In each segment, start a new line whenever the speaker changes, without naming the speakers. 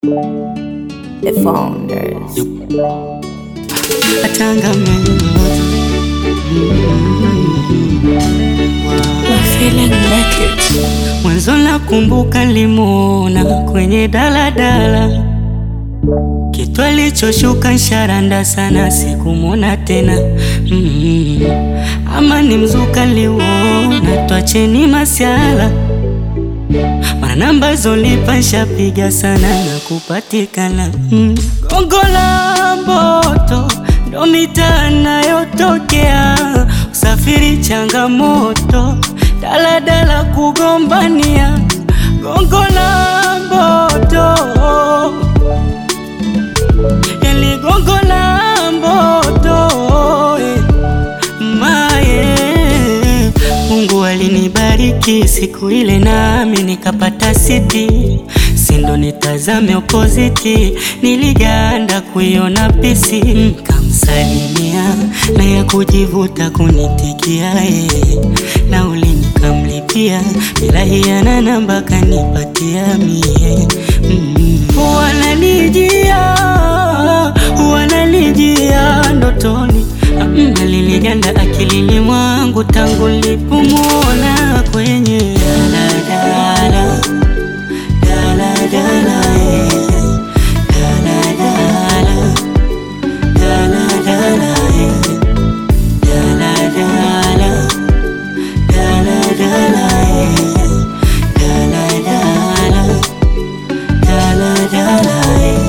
The founders.
Mwanzo nakumbuka nilimwona kwenye daladala, kitu alichoshuka nsharanda sana, sikumwona tena mm. Ama ni mzuka liwona, twacheni masiala, mana namba zolipa nshapiga sana na kupatikana mm. Gongo la Mboto ndo mitaa nayotokea, usafiri changamoto daladala kugombania Gongo la Mboto, yani Gongo la Mboto eh, maye Mungu alinibariki siku ile nami nikapata siti, sindo nitazame opoziti, niliganda kuiona pisi, nkamsalimia na ya kujivuta kunitikia yeye, nauli nikamlipia bila hiana namba kanipatia mie mm. Wananijia wananijia ndotoni Mm, aliliganda akilini mwangu tangu nilipomwona kwenye daladala daladala eh, daladala daladala eh, daladala daladala eh, daladala daladala eh.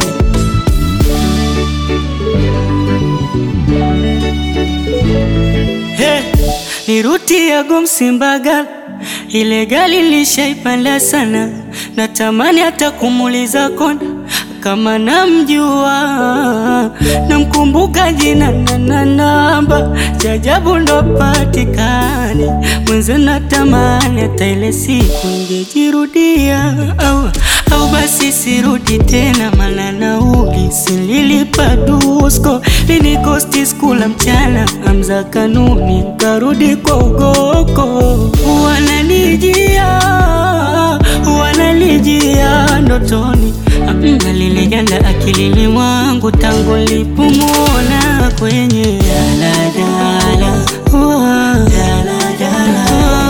Hey, ni ruti ya Gomsimbaga, ile gari lishaipanda sana, natamani hata kumuuliza konda kama namjua, namkumbuka jina na na namba, jajabu ndo patikani mwenze, natamani hata ile siku ingejirudia, au, au basi sirudi tena, mana nauli sililipa dusko linikosti skula mchana amza kanuni karudi kwa ugoko, wananijia wananijia ndotoni Mm, aliliganda akilini mwangu tangu nilipomwona kwenye daladala Wa- daladala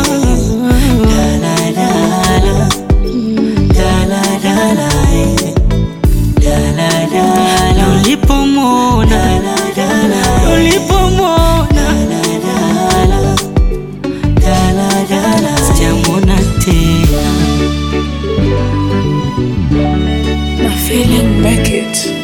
daladala daladala eh. daladala ulipomwona ulipomwona daladala sijamwona tena
My feeling make it.